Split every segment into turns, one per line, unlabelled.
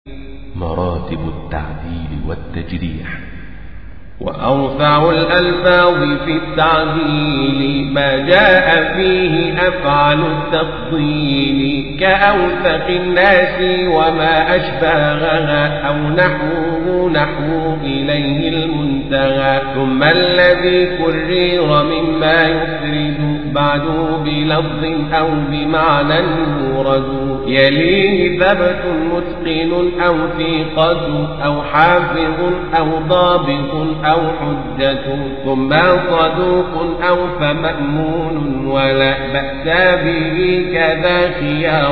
مراتب التعديل والتجريح
وأرفع الألفاظ في التعديل ما جاء فيه أفعل التفضيل كأوثق الناس وما أشباهها أو نحوه نحو إليه المنتهى ثم الذي كرر مما يفرد بعد بلفظ أو بمعنى مورد يليه ثبت متقن أو ثقة أو حافظ أو ضابط أو حجة ثم صدوق أو فمأمون ولا بأس به كذا خيار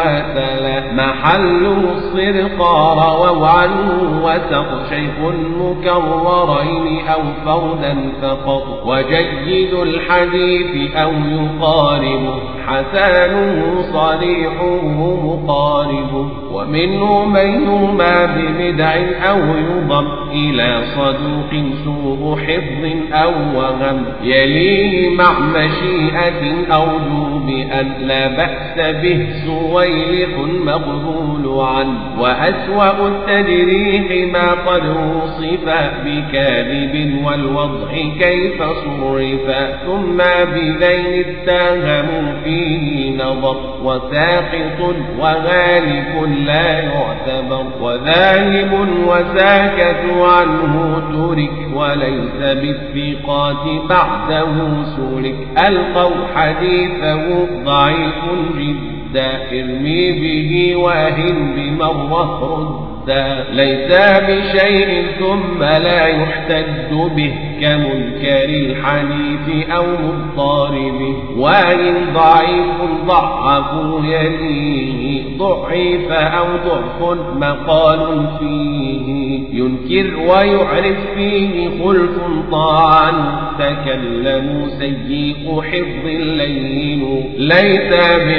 وتلا محله الصدق رووا عنه وسق شيخ مكررين أو فردا فقط وجيد الحديث أو يقارب حسانه صريحه مقارب ومنه من يرمى ببدع أو يضم إلى صدوق سوء حفظ أو وهم يليه مع مشيئة أرجو بأن لا بأس به سويلح مقبول عنه وأسوأ التجريح ما قد وصف بكاذب والوضع كيف صرف ثم بذين اتهموا فيه نظر وساقط وغالب لا يعتبر وذاهب وساكت عنه ترك وليس بالثقات بعده سلك ألقوا حديثه ضعيف جدا ارمي به واهن بمرة رد ليس بشيء ثم لا يحتج به كمنكر الحديث أو مضطرب وإن ضعيف ضعف يليه ضعيف أو ضعف مقال فيه ينكر ويعرف فيه خلف طاعا تكلم سيء حفظ لين ليس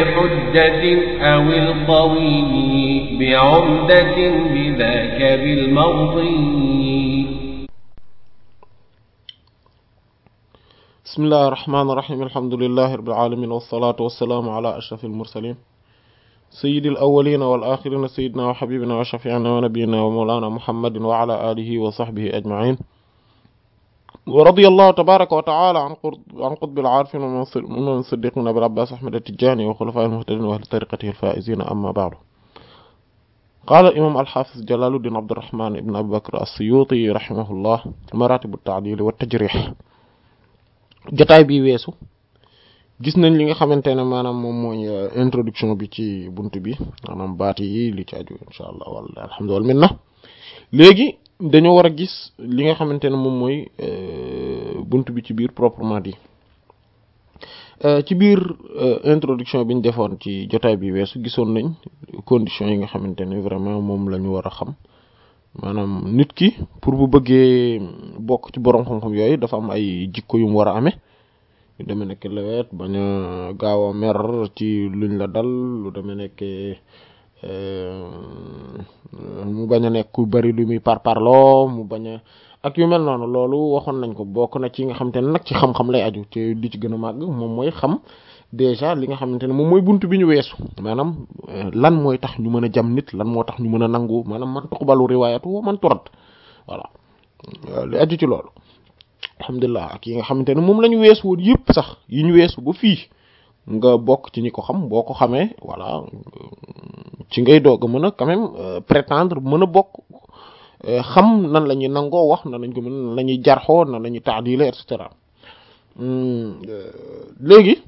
بحجة أو القوي بعمدة بذاك بالمرضي
بسم الله الرحمن الرحيم الحمد لله رب العالمين والصلاة والسلام على أشرف المرسلين سيد الأولين والآخرين سيدنا وحبيبنا وشفيعنا ونبينا ومولانا محمد وعلى آله وصحبه أجمعين ورضي الله تبارك وتعالى عن عن قطب العارفين ومن صديقنا أبي العباس أحمد التجاني وخلفاء المهتدين وأهل طريقته الفائزين أما بعد قال الإمام الحافظ جلال الدين عبد الرحمن بن أبي بكر السيوطي رحمه الله مراتب التعديل والتجريح jotaay bi weesu gis nañ li nga xamante ne maanaam moom mooy introduction bi ci bunt bi maanaam baat yi li ci aju insha allah wala alhamdulilah minna léegi dañoo war a gis li nga xamante ne moom mooy bunt bi ci biir proprement dit ci biir introduction bi ñu defoon ci jotaay bi weesu gisoon nañ conditions yi nga xamante ne vraiment moom la ñu war a xam maanaam nit ki pour bu bëggee bokk ci borom xam-xam yooyu dafa am ay jikko yu mu war a amee lu demee nekk lewet bañ a gaaw a mer ci luñ la dal lu demee nekk mu bañ a nekk ku bari lu muy parparloo mu bañ a ak yu mel noonu loolu waxoon nañ ko bokk na ci nga xamante ne nag ci xam-xam lay aju te li ci gën a màgg moom mooy xam déjà li nga xamante ne moom mooy buntu bi ñu weesu maanaam lan mooy tax ñu mën a jam nit lan moo tax ñu mën a nangu maanaam man tuqbalu riwaayatu wa man turat voilà li aju ci loolu alhamdulilah ak yi nga xamante ne moom la ñu weesu woon yëpp sax yi ñu weesu ba fii nga bokk ci ñi ko xam boo ko xamee voilà ci ngay doog a mën a quand même prétendre mën a bokk xam nan la ñuy nangoo wax nan lañ ko mën nan la ñuy jarxoo nan la ñuy taadile et cetera léegi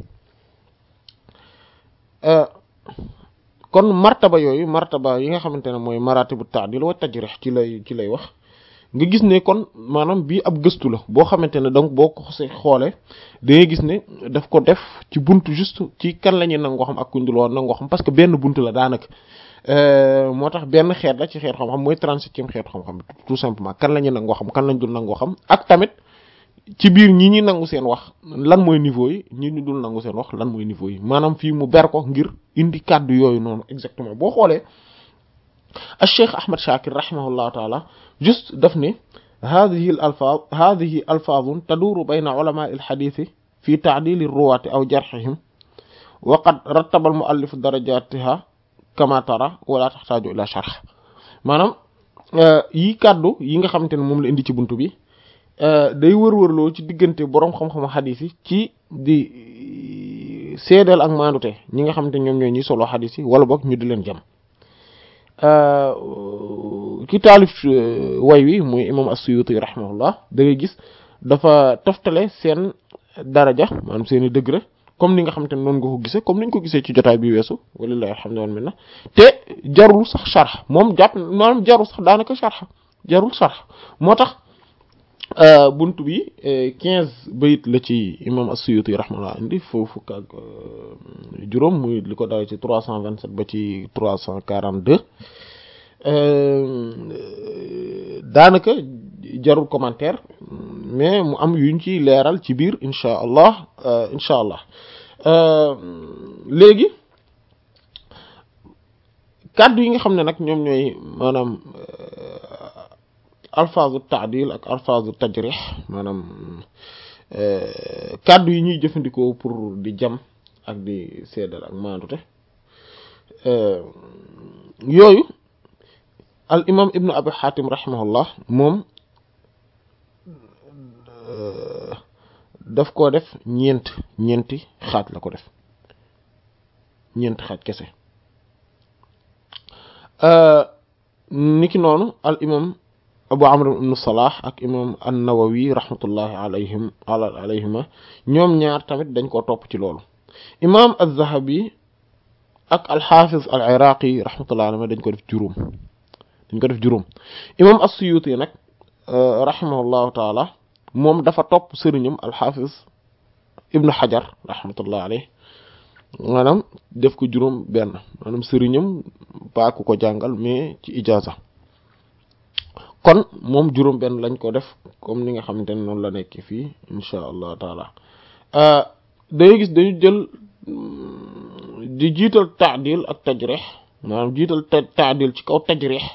kon martaba yooyu martaba yi nga xamante ne mooy maratibu ta'dil wa tajrih ci lay ci lay wax nga gis ne kon maanaam bii ab gëstu la boo xamante ne donc boo ko xoolee xoolee da ngay gis ne daf ko def ci buntu juste ci kan la ñuy nangoo xam ak kuñ dul woon nangoo xam parce que benn buntu la daanaka moo tax benn xeet la ci xeet xam-xam mooy trente-septième xeetu xam-xam tout simplement kan la ñuy nangoo xam kan lañ dul nangoo xam ak tamit ci biir ñi ñi nangu seen wax lan mooy niveau yi ñi ñu dul nangu seen wax lan mooy niveau yi maanaam fii mu ber ko ngir indi kàddu yooyu noonu exactement boo xoolee al cheikh ahmad shakir rahimahullahu taala juste daf ne hadihi al alfaaz hadihi alfaazun taduuru bayna ulama al xadiisi fi taadili ruwaati aw jarxihim wa qad rattaba al muallif darajatiha kama tara wala taxtaaju ila sharx maanaam yi kàddu yi nga xamante ne moom la indi ci buntu bi day wër-wërloo ci diggante boroom xam-xamu xadis yi ci di seedeel ak maandute ñi nga xamante ñoom ñooy ñi solo xadis yi wala boog ñu di leen jam ki taalif way wi muy imam as-Suyuti rahimahullah da ngay gis dafa toftale seen daraja maanaam seen i degré comme ni nga xamante ne noonu nga ko gisee comme ni ñu ko gisee ci jotaay bi weesu walillahi alhamdu wal minna te jarul sax sharh moom jàpp maanaam jarul sax daanaka sharh jarul sharh moo tax bunt bi quinze bayit la ci imam as-Suyuti rahimahullah indi foofu fukk ak juróom muy li ko dawee ci trois cent vingt sept ba ci trois cent quarante deux daanaka jarul commentaire mais mu am yuñ ci leeral ci biir incha allah incha allah léegi kàddu yi nga xam ne nag ñoom ñooy maanaam alfaazu taadil ak alfaazu tajrih maanaam kàddu yi ñuy jëfandikoo pour di jam ak di seedal ak maandute yooyu al imam ibnu abi xaatim rahimahullah moom daf koo def ñeent ñeenti xaaj la ko def ñeenti xaaj kese niki noonu al imam abu amr ibnu salah ak imam an-nawawi rahmatullahi alayhim ala alayhima ñoom ñaar tamit dañ koo topp ci loolu imam az-zahabi ak al-hafiz al-iraqi rahmatullahi alayhima dañ ko def juróom dañ ko def juróom imam as-suyuti nag rahimahullahu taala moom dafa topp sëriñam al-hafiz ibnu hajar rahmatullahi alayhi maanaam def ko juróom benn maanaam sëriñam baaku ko jàngal mais ci ijaza kon moom juróom benn lañ ko def comme ni nga xamante ne noonu la nekk fii insha allah taala day gis dañu jël di jiital taadil ak tajrih maanaam jiital taadil ci kaw tajrih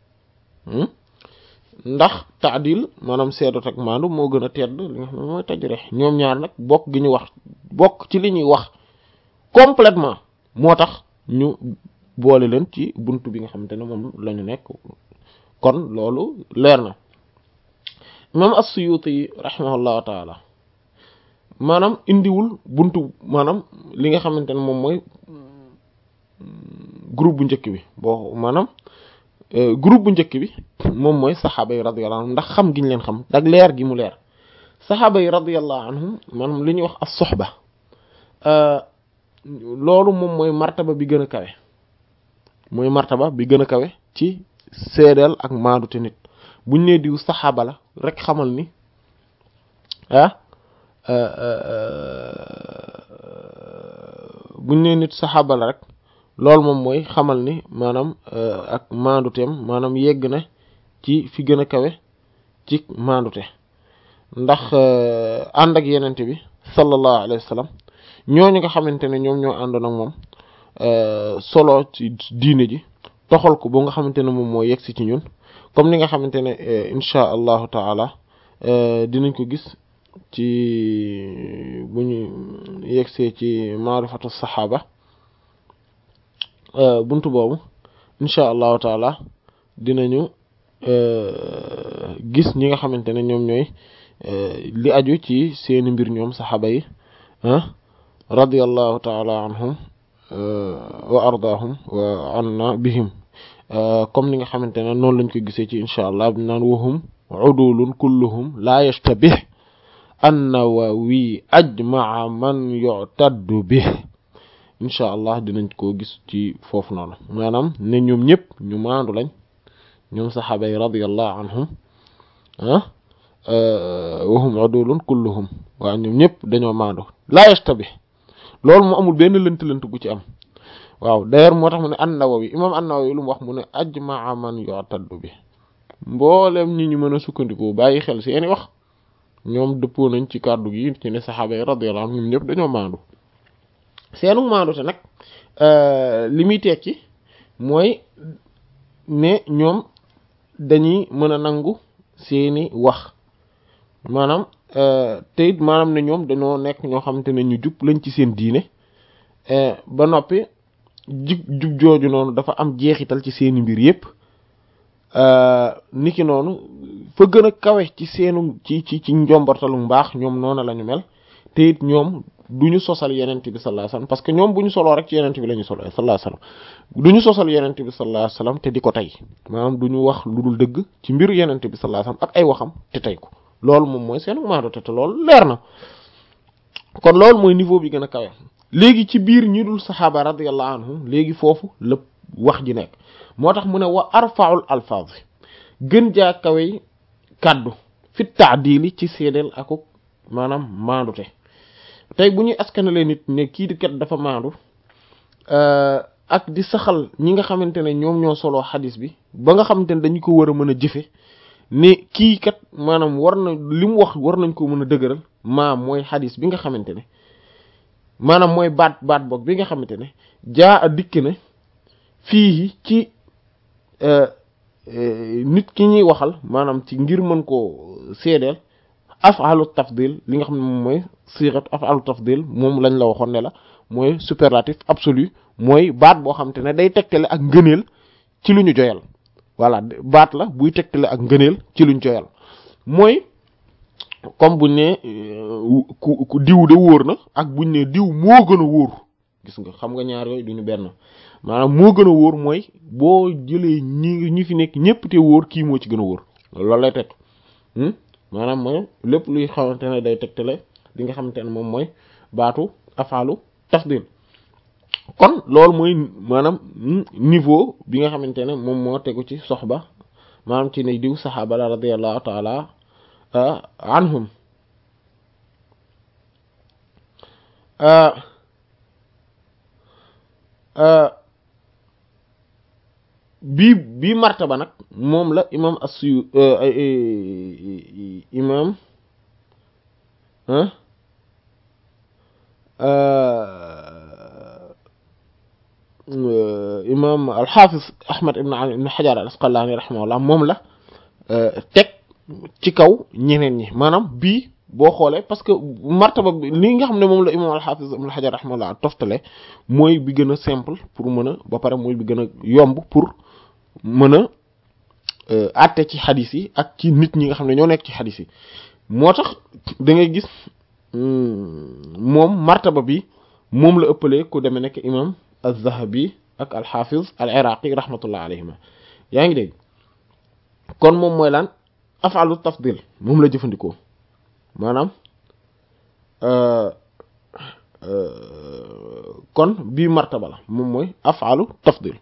ndax taadil maanaam seedot ak maandu moo gën a tedd li nga xam ne mooy tajrih ñoom ñaar nag bokk gi ñu wax bokk ci li ñuy wax complètement moo tax ñu boole leen ci buntu bi nga xamante ne moom la ñu nekk kon loolu leer na imam as-Suyuti rahimahullahu taala maanaam indiwul buntu maanaam li nga xamante ne moom mooy groupe bu njëkk bi boo maanaam groupe bu njëkk bi moom mooy saxaaba yi radiyallahu anhum ndax xam gi ñu leen xam ak leer gi mu leer saxaaba yi radiyallahu anhum maanaam li ñuy wax as-suhba loolu moom mooy martaba bi gën a kawe mooy martaba bi gën a kawe ci seedeel ak maadu te nit buñ nee diw saxaaba la rek xamal ni ah buñ nee nit saxaaba la rek loolu moom mooy xamal ni maanaam ak maanduteem maanaam yegg na ci fi gën a kawe ci maandute ndax ànd ak yenente bi sallallahu alayhi wa sallam ñooñu nga xamante ne ñoom ñoo àndoon ak moom solo ci diine ji toxal ko ba nga xamante ne moom moo yegsi ci ñun comme ni nga xamante ne insha allahu taala dinañ ko gis ci bu ñu yegsee ci maarifatu saxaaba buntu boobu insha allahu taala dinañu gis ñi nga xamante ne ñoom ñooy li aju ci seeni mbir ñoom saxaaba yi radiyallahu taala anhum wa ardaahum wa anna bihim comme ni nga xamante ne noonu lañ ko gisee ci insha allah bi naan wahum udulun kulluhum la yashtabih an-Nawawi ajmaa man yu'taddu bih insha allah dinañ koo gis ci foofu noonu maanaam ne ñoom ñëpp ñu maandu lañ ñoom saxaaba yi radiyallahu anhum ah wahum udulun kulluhum waaw ñoom ñëpp dañoo maandu la yashtabih loolu mu amul benn lënt-lënt gu ci am waaw d'ailleurs moo tax mu ne an-Nawawi imam an-Nawawi lu mu wax mu ne ajmaa man yu'taddu bi mboolem ñi ñu mën a sukkandiku bàyyi xel seeni wax ñoom dëppoo nañ ci kàddu gi ci ne saxaaba yi radiyallahu anhum ñoom ñëpp dañoo maandu seenu maandu te nag li muy tekki mooy ne ñoom dañuy mën a nangu seeni wax maanaam te it maanaam ne ñoom dañoo nekk ñoo xamante ne ñu jub lañ ci seen diine ba noppi jub jub jooju noonu dafa am jeexital ci seeni mbir yépp niki noonu fa gën a kawe ci seenu ci ci ci njombartalu mbaax ñoom noonu la ñu mel te it ñoom du ñu sosal yenent bi sallallahu alayhi wasallam parce que ñoom bu ñu soloo rek ci yenent bi la ñu solo sallallahu alayhi wasallam du ñu sosal yenent bi sallallahu alayhi wasallam te di ko tey maanaam du ñu wax lu dul dëgg ci mbir yenent bi sallallahu alayhi wasallam ak ay waxam te tey ko loolu moom mooy seen maado te te loolu leer na kon loolu mooy niveau bi gën a kawe léegi ci biir ñi dul saxaaba radiyallahu anhum léegi foofu lépp wax ji nekk moo tax mu ne wa arfaul alfaaz gën jaa kawe kàddu fi taadili ci séedeel akuk maanaam maandute tey bu ñuy askanalee nit ne kii di kat dafa maandu ak di saxal ñi nga xamante ne ñoom ñoo soloo xadis bi ba nga xamante ne dañu ko war a mën a jëfe ne kii kat maanaam war na li mu wax war nañ ko mën a dëgëral maa mooy xadis bi nga xamante ne maanaam mooy baat baat boog bi nga xamante ne jaa a dikk ne fii ci nit ki ñuy waxal maanaam ci ngir mën koo seedeel afalu tafdil li nga xam ne moom mooy sirat afalu tafdil moom lañ la waxoon ne la mooy superlatif absolu mooy baat boo xamante ne day tegtale ak ngëneel ci lu ñu joyal voilà baat la buy tegtale ak ngëneel ci luñ joyal mooy comme buñ ne ku ku diw de wóor na ak buñ ne diw moo gën a wóor gis nga xam nga ñaar yooyu duñu benn maanaam moo gën a wóor mooy boo jëlee ñi ñi fi nekk ñëpp te wóor kii moo ci gën a wóor loolu lay teg maanaam mooy lépp luy xamante ne day tegtale li nga xamante ne moom mooy baatu afaalu tafdil kon loolu mooy maanaam niveau bi nga xamante ne moom moo tegu ci soxba maanaam ci ne diw saxaaba la radiyallahu taala anhum bii bii martaba nag moom la imam assu imam imam alxaafis ahmad ibn ali ibn xajar al asqalaani rahimahullah moom la teg ci kaw ñeneen ñi maanaam bii boo xoolee parce que martaba bi li nga xam ne moom la imam alxaafis ibn xajar rahimahullah toftale mooy bi gën a simple pour mën a ba pare mooy bi gën a yomb pour mën a àtte ci xadis yi ak ci nit ñi nga xam ne ñoo nekk ci xadis yi moo tax da ngay gis moom martaba bi moom la ëppalee ku demee nekk imam az-Zahabi ak al-Hafiz al-Iraqi rahmatullah alayhima yaa ngi dégg kon moom mooy lan af'alu tafdil moom la jëfandikoo maanaam kon bii martaba la moom mooy af'alu tafdil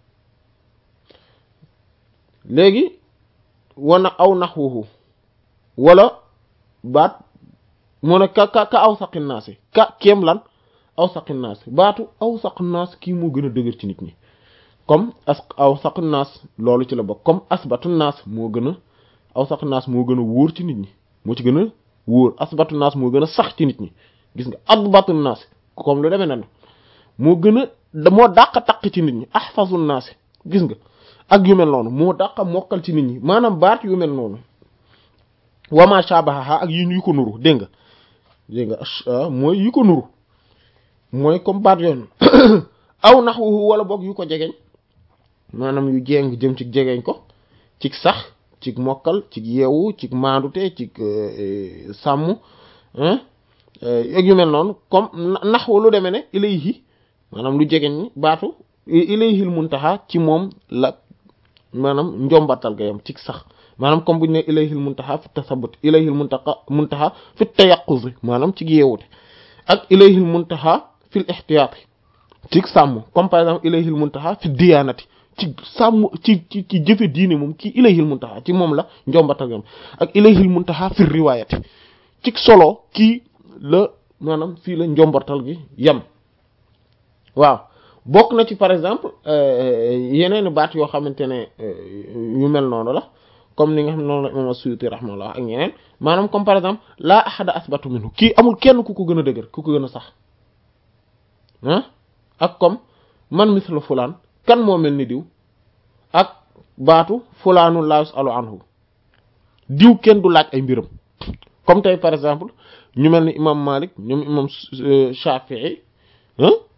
léegi wana aw naxwuhu wala baat mu ne ka ka ka aw saqi naasi ka kéem lan aw saqi naas baatu aw saq naas kii moo gën a dëgër ci nit ñi comme as aw saq naas loolu ci la bokk comme asbatu naas moo gën a aw saq naas moo gën a wóor ci nit ñi moo ci gën a wóor asbatu naas moo gën a sax ci nit ñi gis nga adbatu naas comme lu demee na moo gën a moo dàq taq ci nit ñi ahfazu naas gis nga ak yu mel noonu moo dàq mokkal ci nit ñi maanaam baat yu mel noonu wama shabaha ak yi yu ko nuru dégg nga dégg nga mooy yu ko nuru mooy comme baat yoon aw naxwu wala boog yu ko jegeñ maanaam yu jéng jëm ci jegeñ ko ci sax ci mokkal ci yeewu ci maandute ci sàmm ak yu mel noonu comme naxwu lu demee ne ilayhi maanaam lu jegeñ ni baatu ilayhil muntaha ci moom la maanaam njombatal ga yam ci sax maanaam comme bu ñu ne ilayhil muntaha fi tasabut ilayhil muntaha muntaha fi tayaquz maanaam ci yeewute ak ilayhil muntaha fil ihtiyaat ci sàmm comme par exemple ilayhil muntaha fi diyaanati ci sàmm ci ci ci jëfe diine moom kii ilayhil muntaha ci moom la njombatal ga yam ak ilayhil muntaha fi riwaayati ci solo kii la maanaam fii la njombatal gi yam waaw bokk na ci par exemple yeneen baat yoo xamante ne yu mel noonu la comme ni nga xam ne noonu la imam Suyuti rahmallah ak ñeneen maanaam comme par exemple laa ahada asbatu minhu kii amul kenn ku ko gën a dëgër ku ko gën a sax ah ak comme man misla fulaan kan moo mel ni diw ak baatu fulaanu laa yusalu anhu diw kenn du laaj ay mbiram comme tey par exemple ñu mel ni imam Malik ñoom imam Shafi'i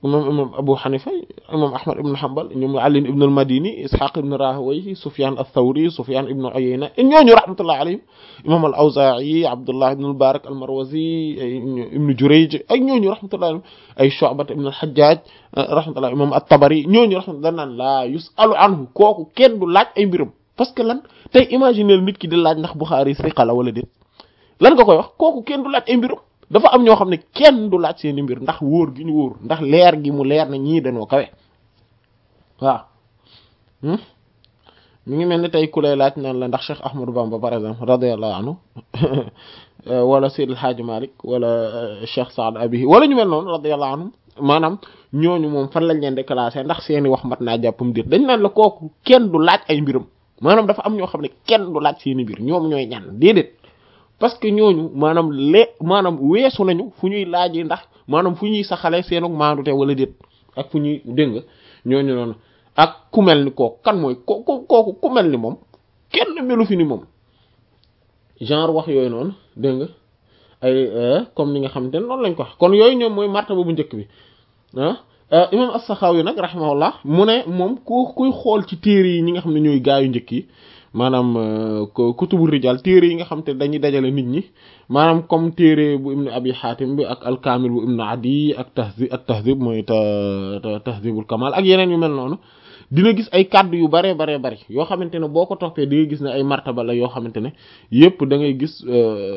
imam imam Abu Hanifa imam Ahmad ibn Hanbal ñoom Ali ibn al-Madini Ishaq ibn Rahawayh Sufyan ath-Thawri Sufyan ibn Uyayna ñooñu rahmatullah alayhim imam al-Awza'i Abdullah ibn al-Barak al-Marwazi ibn Jurayj ak ñooñu rahmatullah alayhim ay Shu'ba ibn al-Hajjaj rahmatullah imam at-Tabari ñooñu rahmatullah naan la yus'alu anhu kooku kenn du laaj ay mbiram parce que lan tey imaginer nit ki di laaj ndax Bukhari siqa la wala déet lan nga koy wax kooku kenn du laaj ay mbiram dafa am ñoo xam ne kenn du laaj seeni mbir ndax wóor gi ñu wóor ndax leer gi mu leer na ñii dañoo kawe waaw mi ngi mel ni tey ku lay laaj naan la ndax Cheikh Ahmadou Bamba par exemple radiyallahu anhu wala Seydi El Hadji Malick wala Cheikh Saad Abihi wala ñu mel noonu radiyallahu anhum maanaam ñooñu moom fan lañ leen di classé ndax seeni wax mat naa jàppam dir dañ naan la kooku kenn du laaj ay mbiram maanaam dafa am ñoo xam ne kenn du laaj seeni mbir ñoom ñooy ñan déedéet parce que ñooñu maanaam lee maanaam weesu nañu fu ñuy laajee ndax maanaam fu ñuy saxalee seenu maandute wala déet ak fu ñuy dégg nga ñooñu noonu ak ku mel ni kooku kan mooy ko kooku ku mel ni moom kenn melu fi ni moom genre wax yooyu noonu dégg nga ay comme ni nga xamante ne noonu lañ ko wax kon yooyu ñoom mooy martaba bu njëkk bi ah imam as-Sakhawi nag rahimahullah mu ne moom ku kuy xool ci téere yi ñi nga xam ne ñooy gaayu njëkk yi maanaam kutubu rijal téere yi nga xam te dañuy dajale nit ñi maanaam comme téere bu ibnu abi xaatim bi ak alkaamil bu ibnu adi ak tahzib ak tahzib mooy tahzibul kamal ak yeneen yu mel noonu dina gis ay kàddu yu baree baree bari yoo xamante ne boo ko toppee di nga gis ne ay martaba la yoo xamante ne yépp da ngay gis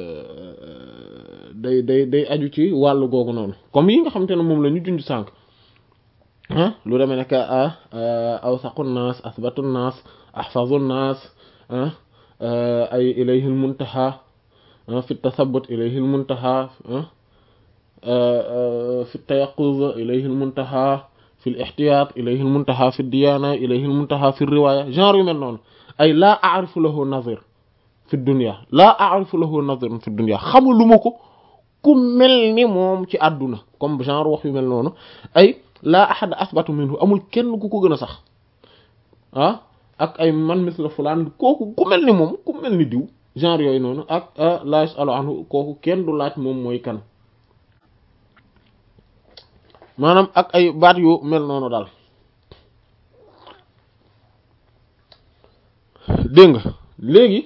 day day day aju ci wàllu googu noonu comme yi nga xamante ne moom la ñu junj sànq ah lu demee nekk awsaqu naas asbatu naas ahfazu naas ay ilayhi almuntaha fi tasabut ilayhi almuntaha fi tayaquz ilayhi almuntaha fi al-ihtiyat ilayhi almuntaha fi diyana ilayhi almuntaha fi riwaya genre yu mel noonu ay laa a'rifu lahu nazir fi dunya laa a'rifu lahu nazir fi dunya xamuluma ko ku mel ni moom ci àdduna comme genre wax yu mel noonu ay laa ahad asbatu minhu amul kenn ku ko gën a sax ah ak ay man misla fulaan kooku ku mel ni moom ku mel ni diw genre yooyu noonu ak la yasalu anhu kooku kenn du laaj moom mooy kan maanaam ak ay baat yu mel noonu daal dégg nga léegi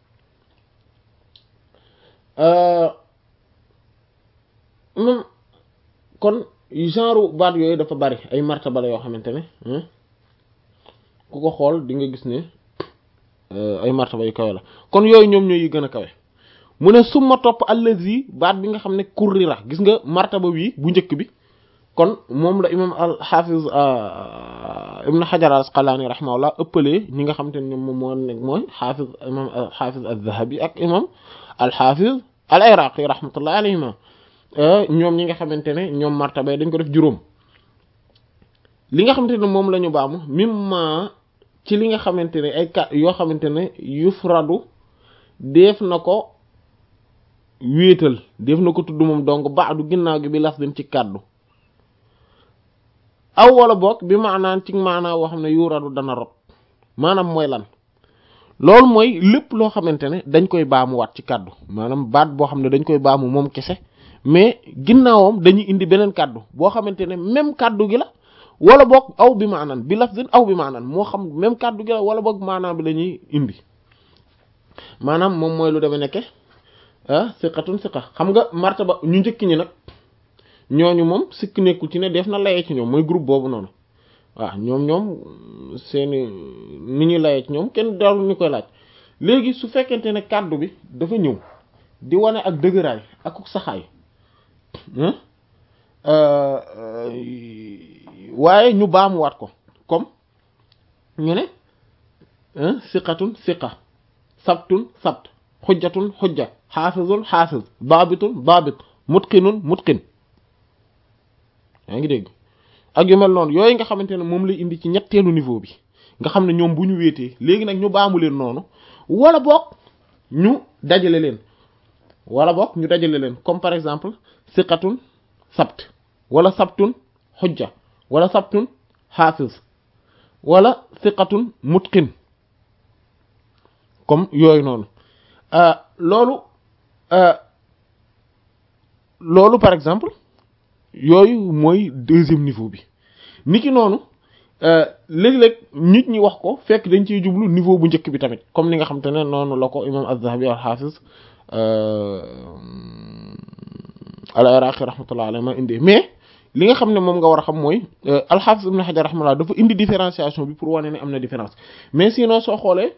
moom kon genre baat yooyu dafa bari ay martaba la yoo xamante ne ku ko xool di nga gis ne ay martaba yu kawe la kon yooyu ñoom ñooy yi gën a kawe mu ne summa topp allazi baat bi nga xam ne kurrira gis nga martaba wi bu njëkk bi kon moom la imam al hafiz ibn hajar al asqalani rahimahullah ëppalee ñi nga xamante ne ñoom moom moo nekk mooy hafiz imam al hafiz al dhahabi ak imam al hafiz al iraqi rahmatullah alayhima ñoom ñi nga xamante ne ñoom martaba dañ ko def juróom li nga xamante ne moom la ñu baamu mimma ci li nga xamante ne ay kat yoo xamante ne yufradu def na ko wéetal def na ko tudd moom donc baadu ginnaaw gi bi laf dem ci kàddu aw wala boog bi maanaan ci maanaa woo xam ne yuradu dana rot maanaam mooy lan loolu mooy lépp loo xamante ne dañ koy baamuwaat ci kàddu maanaam baat boo xam ne dañ koy baamu moom kese mais ginnaawam dañuy indi beneen kàddu boo xamante ne même kàddu gi la wala boog aw bi maanaan bi lafzin aw bi maanaan moo xam même kàddu gi la wala boog maanaam bi la ñuy indi maanaam moom mooy lu demee nekke ah siqatun siqa xam nga martaba ñu njëkk ñi nag ñooñu moom sikk nekkul ci ne def na layee ci ñoom mooy groupe boobu noonu waaw ñoom ñoom seeni ni ñuy layee ci ñoom kenn daal ñu koy laaj léegi su fekkente ne kàddu bi dafa ñëw di wane ak dëgëraay ak saxaay waaye ñu baamuwaat ko comme ñu ne siqatun siqa sabtun sabt xujjatun xujja xaafizun xaafiz baabitun baabit mutqinun mutqin yaa ngi dégg ak yu mel noonu yooyu nga xamante ne moom lay indi ci ñetteelu niveau bi nga xam ne ñoom bu ñu wéetee léegi nag ñu baamu leen noonu wala boog ñu dajale leen wala boog ñu dajale leen comme par exemple siqatun sabt wala sabtun xujja wala sabtun xaafiz wala siqatun mutqin comme yooyu noonu loolu loolu par exemple yooyu mooy deuxième niveau bi niki noonu léeg-léeg nit ñi wax ko fekk dañ ciy jublu niveau bu njëkk bi tamit comme ni nga xam te ne noonu la ko imam az-Zahabi al-Hafiz al-Iraqi rahmatullah alayhi ma indi mais li nga xam ne moom nga war a xam mooy al-Hafiz ibn Hajar rahmatullah dafa indi différenciation bi pour wane ne am na différence mais sinon soo xoolee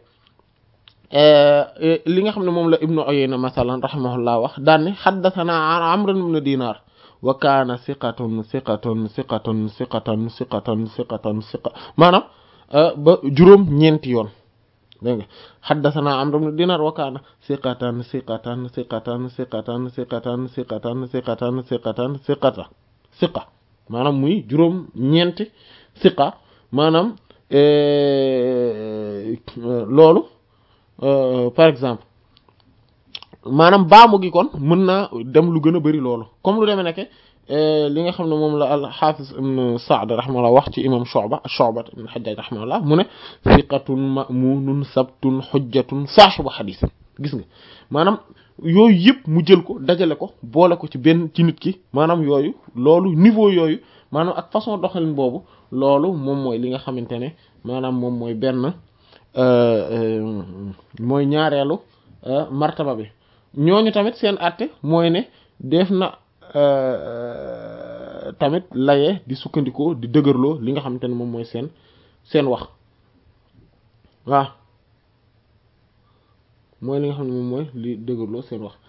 li nga xam ne moom la Ibnu Uyayna masalan rahimahullah wax daan ne haddathana Amr ibn Dinar wa kaana siqatun siqatun siqatun siqatan siqatan siqatan siqa maanaam ba juróom ñeenti yoon dégg nga xaddasanaa Amr ibn Dinar wa kaana siqatan siqatan siqatan siqatan siqatan siqatan siqatan siqatan siqata siqa maanaam muy juróom ñeenti siqa maanaam loolu par exemple maanaam baamu gi kon mën naa dem lu gën a bari loolu comme lu demee nekk li nga xam ne moom la al-Hafiz ibn Sa'd rahimahullah wax ci imam Shu'ba Shu'ba ibn Hajjaj rahimahullah mu ne thiqatun ma'munun sabtun hujjatun saahibu hadith gis nga maanaam yooyu yëpp mu jël ko dajale ko boole ko ci benn ci nit ki maanaam yooyu loolu niveau yooyu maanaam ak façon doxalin boobu loolu moom mooy li nga xamante ne maanaam moom mooy benn mooy ñaareelu martaba bi ñooñu tamit seen àtte mooy ne def na tamit laye di sukkandikoo di dëgërloo li nga xamante ne moom mooy seen seen wax waaw mooy li nga xam ne moom mooy li dëgërloo seen wax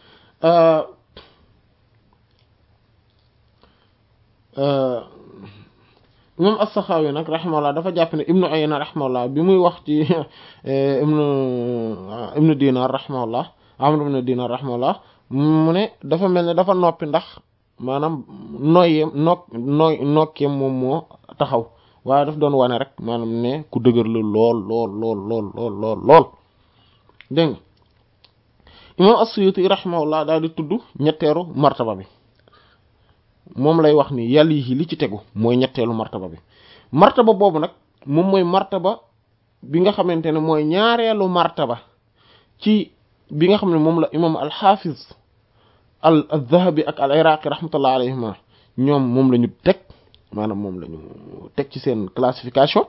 imam as-Sakhawi nag rahimahullah dafa jàpp ne ibnu Uyayna rahimahullah bi muy wax ci ibnu ibnu Dinar rahimahullah Amr ibn Dinar rahimahullah mu ne dafa mel ne dafa noppi ndax maanaam noyyeem nok nooy nokkeem moom moo taxaw waaye daf doon wane rek maanaam ne ku dëgër la lool lool lool lool lool lool lool dégg nga imam as-Suyuti rahimahullah daal di tudd ñetteeru martaba bi moom lay wax ni yàlla yi li ci tegu mooy ñetteelu martaba bi martaba boobu nag moom mooy martaba bi nga xamante ne mooy ñaareelu martaba ci bi nga xam ne moom la imam al-Hafiz al al-Dhahabi ak al-Iraqi rahmatullah alayhima ñoom moom la ñu teg maanaam moom la ñu teg ci seen classification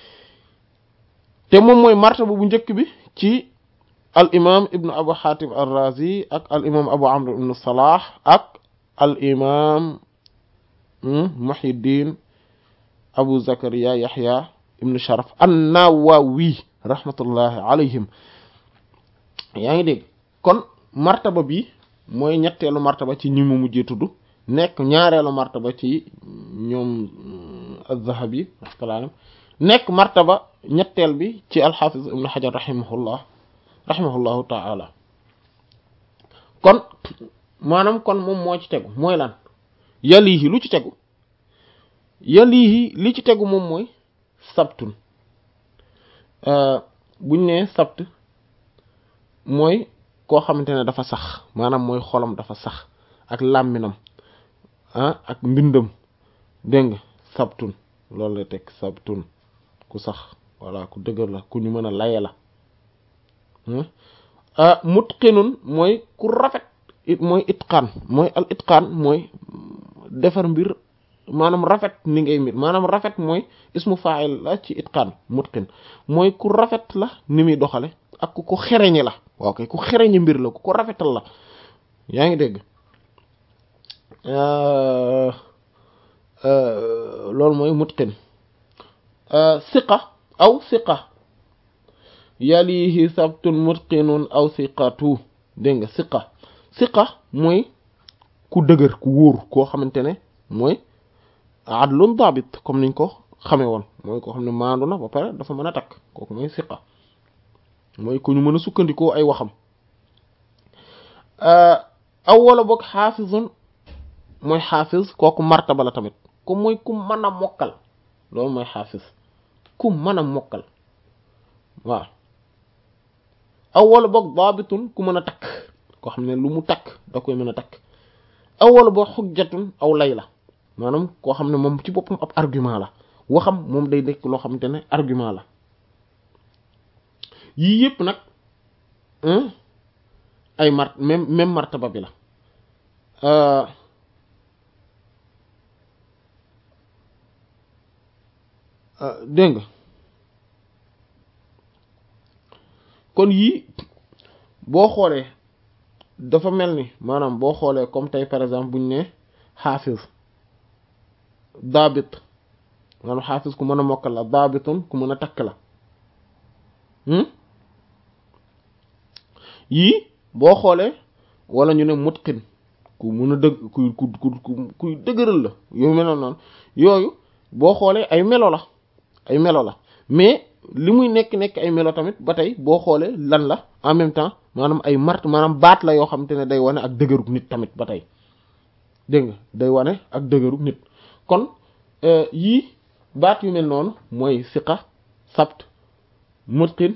te moom mooy martaba bu njëkk bi ci al imam ibnu Abu Hatim ar-Razi ak al imam Abu Amr ibn Salah ak al imam Muhyiddin Abu Zakariya Yahya ibn Sharaf an-Nawawi rahmatullahi alayhim yaa ngi dégg kon martaba bi mooy ñetteelu martaba ci ñi mu mujjee tudd nekk ñaareelu martaba ci ñoom az-Zahabi rahmatullah nekk martaba ñetteel bi ci al-Hafiz ibn Hajar rahimahullah rahimahullahu ta'ala kon maanaam kon moom moo ci tegu mooy lan yalihi lu ci tegu yalihi li ci tegu moom mooy sabtun buñ nee sabt mooy koo xamante ne dafa sax maanaam mooy xolam dafa sax ak làmminam ah ak mbindam dégg nga sabtun loolu la teg sabtun ku sax walla ku dëgër la ku ñu mën a laye la mutqinun mooy ku rafet it mooy itqaan mooy al itqaan mooy defar mbir maanaam rafet ni ngay mbir maanaam rafet mooy ismu fa'il la ci itqaan mutqin mooy ku rafet la ni muy doxale ak ku ko xereñe la waaw kay ku xereñe mbir la ku ko rafetal la yaa ngi dégg loolu mooy mutqin siqa aw siqa yalihi sabtun mutqinun aw siqatu dégg nga siqa siqa mooy ku dëgër ku wóor koo xamante ne mooy adlun dabit comme niñ ko xamee woon mooy koo xam ne maandu na ba pare dafa mën a takk kooku mooy siqa mooy ku ñu mën a sukkandikoo ay waxam aw wala boog xaafizun mooy xaafiz kooku martaba la tamit ku mooy ku mën a mokkal loolu mooy xaafiz ku mën a mokkal waaw aw wala boog daabitun ku mën a takk koo xam ne lu mu takk da koy mën a takk aw wala boog xujjatun aw lay la maanaam koo xam ne moom ci boppam ab argument la waxam moom day nekk loo xamante ne argument la yii yëpp nag ay mart même même martaba bi la dégg nga kon yii boo xoolee dafa mel ni maanaam boo xoolee comme tey par exemple buñ ne xaafiz daabit maanaam xaafiz ku mën a mokkal la daabitun ku mën a takk la yii boo xoolee wala ñu ne mutqin ku mën a dëgg ku ku ku kuy dëgëral la yow melo noonu yooyu boo xoolee ay melo la ay melo la mais li muy nekk nekk ay melo tamit ba tey boo xoolee lan la en même temps maanaam ay mart maanaam baat la yoo xam te ne day wane ak dëgërug nit tamit ba tey dégg nga day wane ak dëgërug nit kon yii baat yu mel noonu mooy siqa sabt mutqin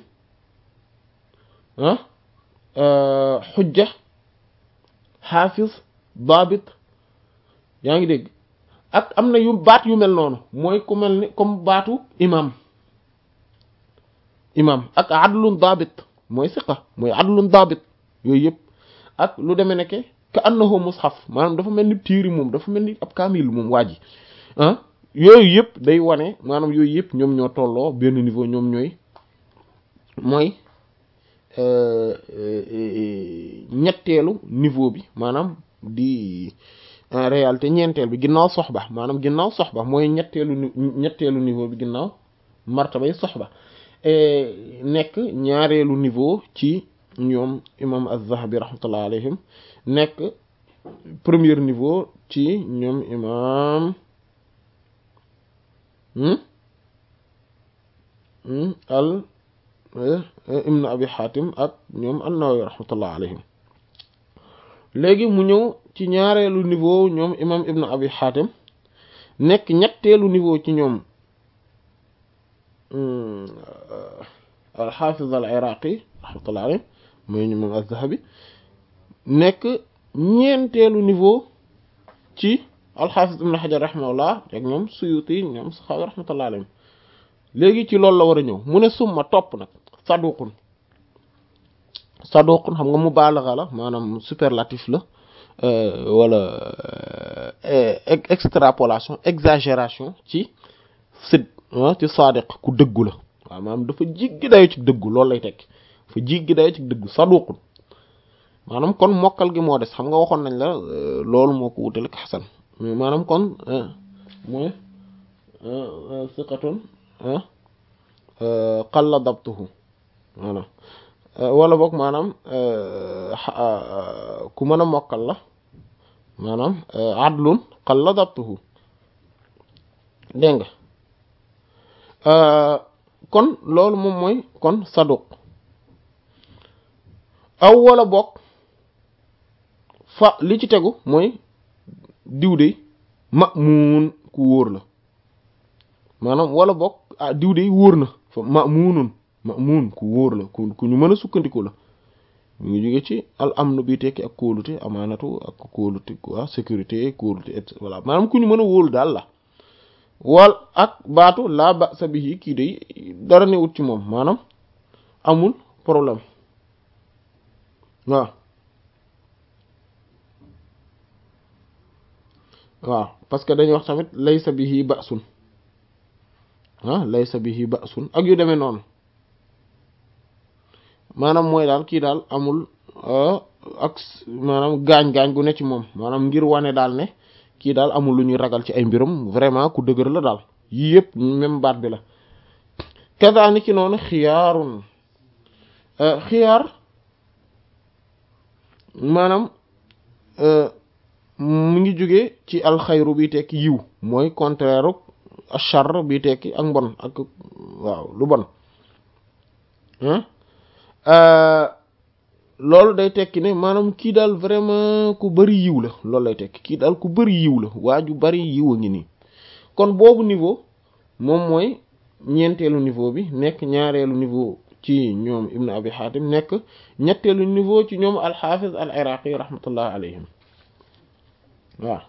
ah xujja xaafis daabit yaa ngi dégg ak am na yu baat yu mel noonu mooy ku mel ni comme baatu imam imam ak adlun daabit mooy siqa mooy adlun daabit yooyu yëpp ak lu demee nekke ka annahu mushaf maanaam dafa mel ni tiiri moom dafa mel ni ab kaamil moom waa ji ah yooyu yëpp day wane maanaam yooyu yëpp ñoom ñoo tolloo benn niveau ñoom ñooy mooy ñetteelu niveau bi maanaam di en réalité ñeenteel bi ginnaaw soxba maanaam ginnaaw soxba mooy ñetteelu ñetteelu niveau bi ginnaaw martabay soxba nekk ñaareelu niveau ci ñoom imam az-Zahabi rahmatullah alayhim nekk premier niveau ci ñoom imam al ibn abi xaatim ak ñoom an-Nawawi rahmatullah alayhim léegi mu ñëw ci ñaareelu niveau ñoom imam ibn abi xaatim nekk ñetteelu niveau ci ñoom al-Hafiz al-Iraqi rahmatullah alayhi mooy ñu moom az-Zahabi nekk ñeenteelu niveau ci al-Hafiz ibn Hajar rahimahullah ak ñoom Suyuti ñoom Saxaawi rahmatullah alayhim léegi ci loolu la war a ñëw mu ne summa topp nag saduqun saduqun xam nga mubaalaxa la maanaam superlatif la wala extrapolation exagération ci sid ci sadiq ku dëggu la waaw maanaam dafa jiggi dayo ci dëggu loolu lay tekki dafa jiggi dayo ci dëggu saduqun maanaam kon mokkal gi moo des xam nga waxoon nañ la loolu moo ko wutale ak xasan maanaam kon mooy siqatun qalla dabtuhu voilà wala boog maanaam ku mën a mokkal la maanaam adlun qalla dabtuhu dégg nga kon loolu moom mooy kon saduq aw wala boog fa li ci tegu mooy diw de ma'muun ku wóor la maanaam wala boog ah diw de wóor na fa ma'muunun ma'muun ku wóor la ku ku ñu mën a sukkandiku la mu ngi jóge ci al amnu bi tekki ak kóolute amaanatu ak kóolute quoi sécurité kóolute et voilà maanaam ku ñu mën a wóolu daal la wal ak baatu laa ba sa bihi kii de dara newut ci moom maanaam amul problème waaw waaw parce que dañuy wax tamit laysa bihi ba'sun ah laysa bihi ba'sun ak yu demee noonu maanaam mooy daal kii daal amul ak maanaam gaañ-gaañ gu ne ci moom maanaam ngir wane daal ne kii daal amul lu ñuy ragal ci ay mbiram vraiment ku dëgër la daal yii yëpp même baat bi la kasaani ki noonu xiyaarun xiyaar maanaam mu ngi jóge ci alxayru bi tekki yiw mooy contraire achar bi tekki ak mbon ak waaw lu bon loolu day tekki ne maanaam kii daal vraiment ku bari yiw la loolu lay tekki kii daal ku bari yiw la waa ju bari yiw a ngi nii kon boobu niveau moom mooy ñeenteelu niveau bi nekk ñaareelu niveau ci ñoom ibnu abi xaatim nekk ñetteelu niveau ci ñoom alxaafiz al iraqi rahmatullah alayhim waaw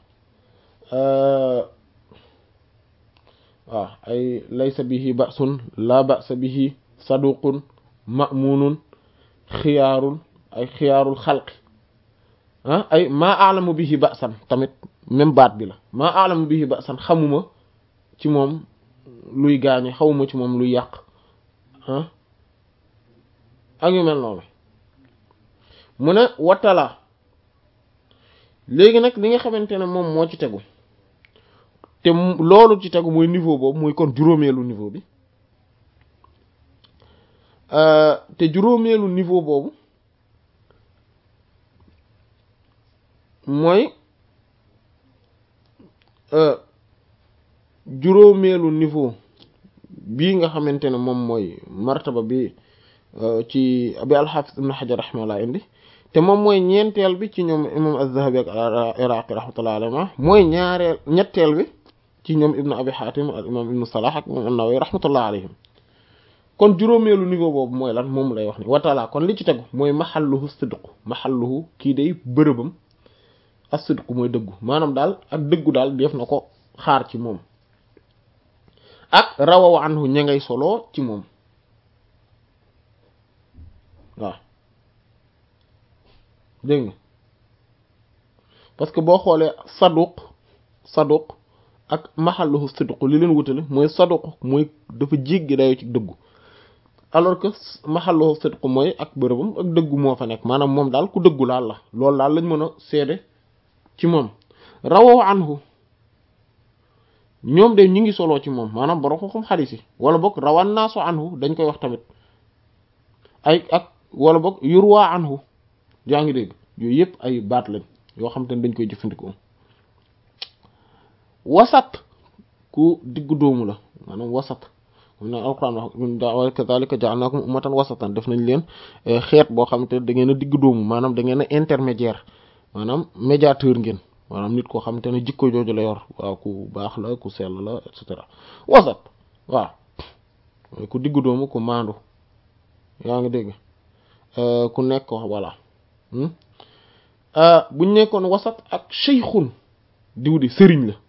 waaw ay laysa bihi ba'sun la ba'sa bihi saduqun ma'munun xiyaarul ay xiyaarul xalqi ah ay maa aalamu bihi ba'san tamit même baat bi la maa aalamu bihi ba'san xamuma ci moom luy gaañe xawma ci moom luy yàq ah ak yu mel noonu mu ne wattala léegi nag li nga xamante ne moom moo ci tegu te loolu ci tegu mooy niveau boobu mooy kon juróomeelu niveau bi te juróomeelu niveau boobu mooy juróomeelu niveau bii nga xamante ne moom mooy martaba bi ci bi alxaafis ibn xajar raximahullah indi te moom mooy ñeenteel bi ci ñoom imam az-zahabi ak iraqi rahmatullah alayhi mooy ñaareel ñetteel bi ci ñoom ibnu abi xaatim ak imam ibnu salah ak imam an-nawawi rahmatullah alayhim kon juróomeelu niveau boobu mooy lan moom lay wax ni watala kon li ci tegu mooy maxalluhu sidqu maxalluhu kii day bërëbam as-sidqu mooy dëggu maanaam daal ak dëggu daal def na ko xaar ci moom ak rawaw anhu ña ngay solo ci moom waaw dégg nga parce que boo xoolee saduq saduq ak maxalluhu sidqu li leen wutale mooy saduq mooy dafa jéggi dayo ci dëggu alors que maxalluhu sidqu mooy ak bërëbam ak dëggu moo fa nekk maanaam moom daal ku dëggu laal la loolu daal lañ mën a seede ci moom rawaw anhu ñoom de ñu ngi soloo ci moom maanaam borom xam xadiis yi wala boog rawan naasu anhu dañ koy wax tamit ay ak wala boog yurwaa anhu yaa ngi dégg yooyu yëpp ay baat lañ yoo xam te ne dañ koy jëfandikoo wasat ku diggu doomu la maanaam wasat xam ne alquran wax kadhalika ja'alnakum ummatan wasatan def nañ leen xeet boo xam te da ngeen a diggu doomu maanaam da ngeen a intermédiaire maanaam médiateur ngeen maanaam nit koo xam te ne jikko jooju la yor waaw ku baax la ku sell la et cetera wasat waaw ku diggu doomu ku maandu yaa ngi dégg ku nekk ko voilà buñ nekkoon wasat ak cheykhun diw di sëriñ la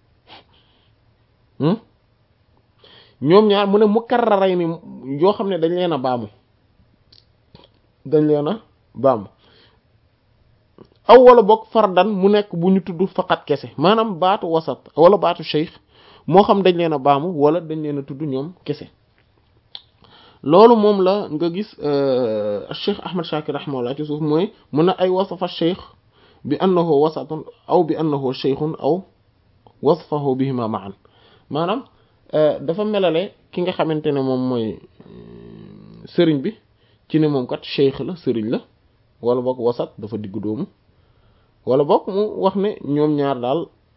ñoom ñaar mu ne mu karraray ni yoo xam ne dañ leen a baamu dañ leen a baamu aw wala boog fardan mu nekk bu ñu tudd faqat kese maanaam baatu wasat wala baatu cheikh moo xam dañ leen a baamu wala dañ leen a tudd ñoom kese loolu moom la nga gis cheikh ahmad shakir rahimahullah ci suuf mooy mun na ay wasafa cheikh bi annahu wasatun aw bi annahu cheikhun aw wasfahu bihima ma'an maanaam dafa melale ki nga xamante ne moom mooy sëriñ bi ci ne moom kat cheikh la sëriñ la wala boog wasat dafa diggu doomu wala boog mu wax ne ñoom ñaar daal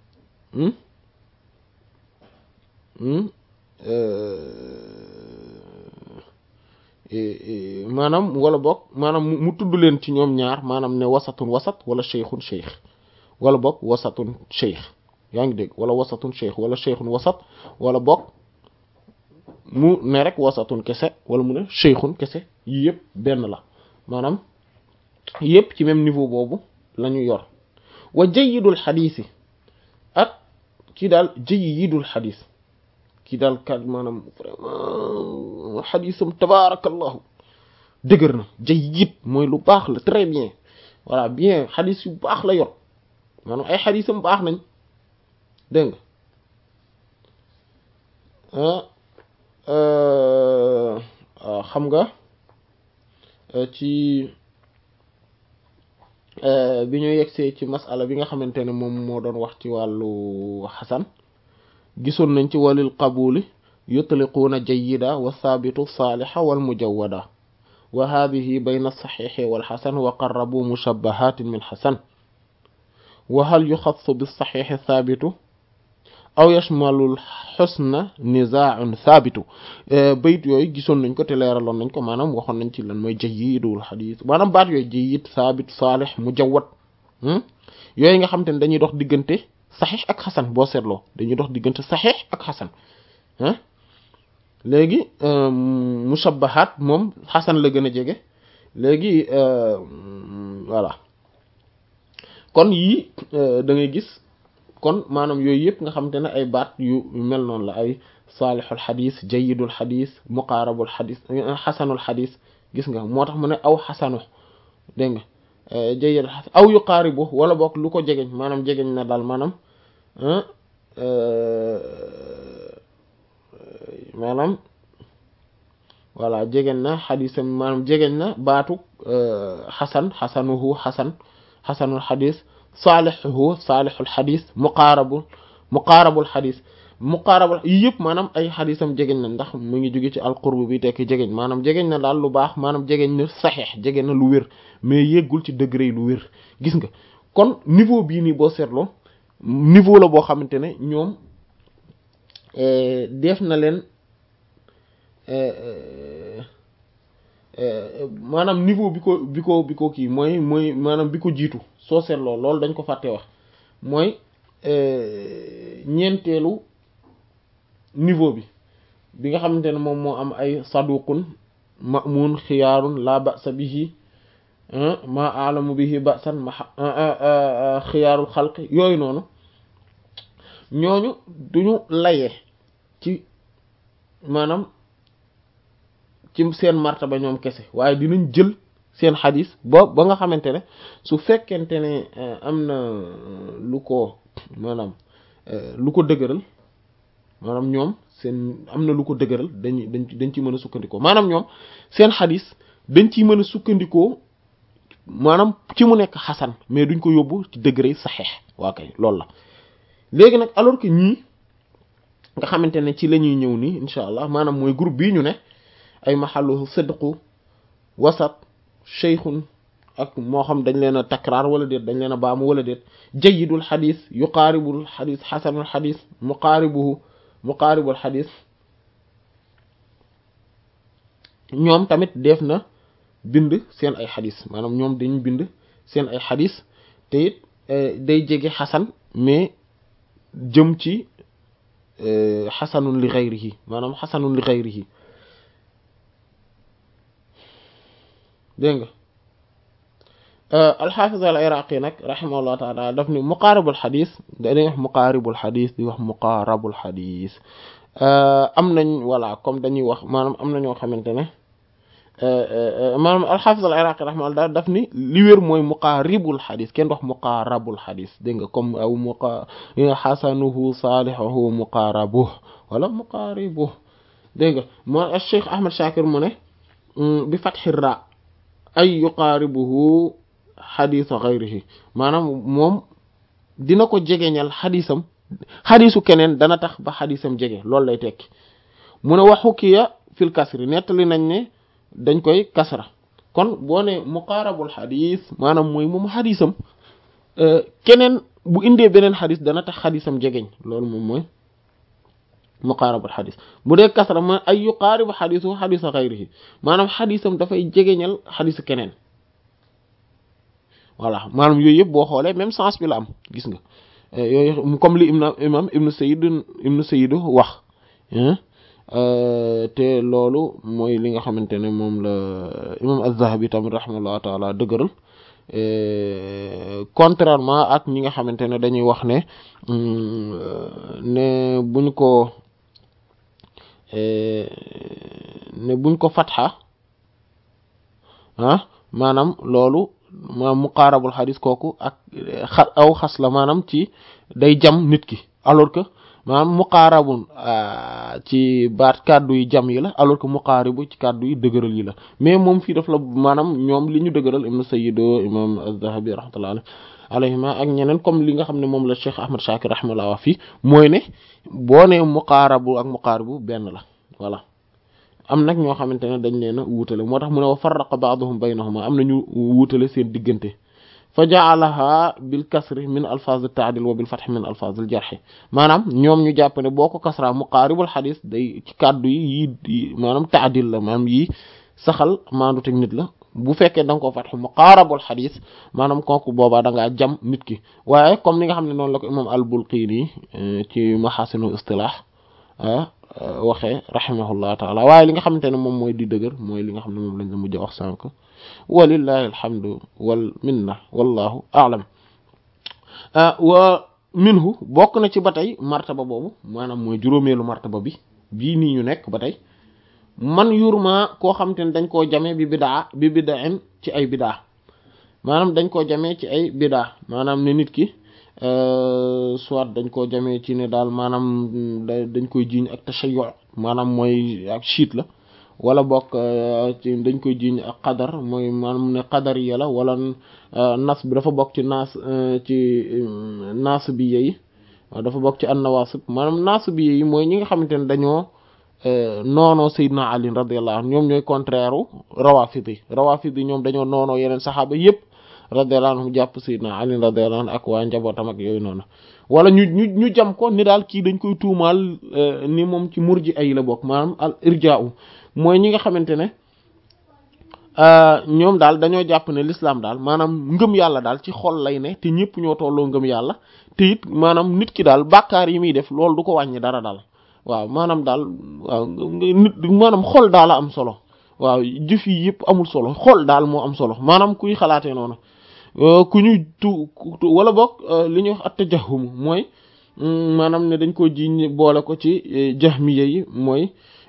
maanaam wala boog maanaam mu tudd leen ci ñoom ñaar maanaam ne wasatun wasat wala cheikhun cheikh wala boog wasatun cheikh yaa ngi dégg wala wasatun cheikh wala cheikhun wasat wala boog mu ne rek wasatun kese wala mu ne cheikhun kese yii yëpp benn la maanaam yëpp ci même niveau boobu la ñu yor wa jayyidul xadiis yi ak kii daal jayyidul xadiis kii daal kat maanaam vraiment xadiisam tabaarakallahu dëgër na jayyid mooy lu baax la très bien voilà bien xadiis yu baax la yor maanaam ay xadiisam baax nañ dégg nga xam nga ci bi ñu yegsee ci masala bi nga xamante ne moom moo doon wax ci wàllu xasan gisoon nañ ci walil qabuli yutliquuna jayyida wa thaabitu saalixa wal mujawwada wa haadihi bayna saxiixi wal xasan wa qarrabu mushabbahatin min xasan wa hal yuxassu bi saxiixi thaabitu aw yashmalul xusna nizaa'un thaabitu bayit yooyu gisoon nañ ko te leeraloon nañ ko maanaam waxoon nañ ci lan mooy jayyidul xadiis maanaam baat yooyu jayyid thaabit saalix mujawwad yooyu nga xam te ne dañuy dox diggante saxiix ak xasan boo seetloo dañuy dox diggante saxiix ak xasan ah léegi mushabbahaat moom xasan la gën a jege léegi voilà kon yii da ngay gis kon maanaam yooyu yëpp nga xamante ne ay baat yu mel noonu la ay saalixul xadis jayidul xadis muqaarabul xadis xasanul xadis gis nga moo tax mu ne aw xasanu dégg nga jayidul xasan aw yuqaaribu wala boog lu ko jegeñ maanaam jegeñ na daal maanaam maanaam voilà jegeñ na xadisam maanaam jegeñ na baatu xasan xasanuhu xasan xasanul xadis saalixuhu saalixul xadis muqaarabul muqaarabul xadis muqaarabul yii yëpp maanaam ay xadisam jegeñ na ndax mu ngi jóge ci alqurb bi tekki jegeñ maanaam jegeñ na daal lu baax maanaam jegeñ na saxeex jegeñ na lu wér mais yéggul ci degré lu wér gis nga kon niveau bii nii boo seetloo niveau la boo xamante ne ñoom def na leen maanaam niveau bi ko bi ko bi ko kii mooy mooy maanaam bi ko jiitu soo seetloo loolu dañ ko fàtte wax mooy ñeenteelu niveau bi bi nga xamante ne moom moo am ay saduqun ma'mun xiyaarun la ba'sa bihi ma alamu bihi ba'san ma xiyaarul xalq yooyu noonu ñooñu duñu layee ci maanaam ci seen martaba ñoom kese waaye dinañ jël seen xadis ba ba nga xamante ne su fekkente ne am na lu ko maanaam lu ko dëgëral maanaam ñoom seen am na lu ko dëgëral dañ dañ dañ ci mën a sukkandikoo maanaam ñoom seen xadis dañ ciy mën a sukkandikoo maanaam ci mu nekk xasan mais duñ ko yóbbu ci degré saxeex waa kay loolu la léegi nag alors que ñii nga xamante ne ci la ñuy ñëw nii incha allah maanaam mooy groupe bii ñu ne ay maxallu sidqu wasat cheikhun ak moo xam dañ leen a takraar wala déet dañ leen a baamu wala déet jayyidul xadis yuqaaribul xadis xasanul xadis muqaaribuhu muqaaribul xadis ñoom tamit def na bind seen ay xadis maanaam ñoom dañu bind seen ay xadis te it day jege xasan mais jëm ci xasanun li xayrihi maanaam xasanun li xayrihi dégg nga alxaafis al iraqi nag raximahullah taala daf ni muqaaribul xadis dañuy wax muqaaribul xadis di wax muqaarabul xadis am nañ voilà comme dañuy wax maanaam am na ñoo xamante ne maanaam alxaafis al iraqi raximahullah daf ni li wér mooy muqaaribul xadis kenn wax muqaarabul xadis dégg nga comme aw muqa xasanuhu saalixuhu muqaarabuh wala muqaaribuh dégg nga moo cheikh ahmad shakir mu ne bi fatxi ra ay yuqaaribuhu xadisa xayrihi maanaam moom dina ko jegeñal xadisam xadisu keneen dana tax ba xadisam jege loolu lay tekki mu ne waxu kiya fil kasri nettali nañ ne dañ koy kasra kon boo ne muqaarabul xadis maanaam mooy moom xadisam keneen bu indee beneen xadis dana tax xadisam jegeñ loolu moom mooy muqaarabul xadis bu dee kasra ma ay yuqaaribu xadisu xadisa xayrihi maanaam xadisam dafay jegeñal xadisu keneen voilà maanaam yooyu yëpp boo xoolee même sens bi la am gis nga yooyu comme li imam imam ibnu sayid ibnu sayid wax te loolu mooy li nga xamante ne moom la imam az-zahabi tamit rahimahullahu taala dëgëral contrairement ak ñi nga xamante ne dañuy wax ne ne buñ ko ne buñ ko fatxa ah maanaam loolu maanaam muqaarabul xadis kooku ak xa aw xas la maanaam ci day jam nit ki alors que maanaam muqaarabun ci baat kàddu yi jam yi la alors que muqaaribu ci kàddu yi dëgëral yi la mais moom fii daf la maanaam ñoom li ñu dëgëral ibnu sayyido imam az-zahabi rahmatullah alayhima ak ñeneen comme li nga xam ne moom la cheikh ahmad shakir rahmatullah wax fii mooy ne boo ne muqaarabu ak muqaaribu benn la voilà am nag ñoo xamante ne dañ leen a wuutale moo tax mu ne wa farraqa ba'dhum baynahuma am nañu wuutale seen diggante fa ja'alaha bil kasri min alfaz at-ta'dil wa bil fath min alfaz al-jarh maanaam ñoom ñu jàpp ne boo ko kasra muqaaribul xadis day ci kàddu yi yi maanaam ta'dil la maanaam yi saxal maandu teg nit la bu fekkee da nga ko fatx muqaarabul xadis maanaam kooku boobaa da ngaa jam nit ki waaye comme ni nga xam ne noonu la ko imam al-Bulqini ci maxaasinu istilah waxee rahimahullah taala waaye li nga xamante ne moom mooy di dëgër mooy li nga xam ne moom lañ la mujj wax sànq walillahi alhamdu wal minna wallahu a'lam wa minhu bokk na ci ba tey martaba boobu maanaam mooy juróomeelu martaba bi bii nii ñu nekk ba tey man yurma koo xamante ne dañ koo jamee bi bidaa bi bidain ci ay bidaa maanaam dañ koo jamee ci ay bidaa maanaam ne nit ki soit dañ koo jamee ci ne daal maanaam dañ koy jiiñ ak tashayyu maanaam mooy ak chiite la wala bokk ci dañ koy jiiñ ak qadar mooy maanaam ne qadar yi la wala nas bi dafa bokk ci naas ci naas bi yi dafa bokk ci an-nawaasib maanaam naas bi yi mooy ñi nga xamante ne dañoo noonoo Seydina Ali radiyallahu anhu ñoom ñooy contraire u rawafid yi rawafid yi ñoom dañoo noonoo yeneen saxaaba yépp radiyallahu anhu jàpp Seydina Ali radiyallahu anhu ak waa njabootam ak yooyu noonu wala ñu ñu ñu jam ko ni daal kii dañ koy tuumaal ni moom ci murji ay la bokk maanaam al irjaa'u mooy ñi nga xamante ne ñoom daal dañoo jàpp ne l'islam daal maanaam ngëm yàlla daal ci xol lay ne te ñëpp ñoo tolloo ngëm yàlla te it maanaam nit ki daal bàkkaar yi muy def loolu du ko wàññi dara daal waaw maanaam daal waaw nit maanaam xol daal a am solo waaw jëf yi yëpp amul solo xol daal moo am solo maanaam kuy xalaatee noonu ku ñuy tu wala boog li ñuy wax at-tajahhum mooy maanaam ne dañ ko jiñ boole ko ci jahmiya yi mooy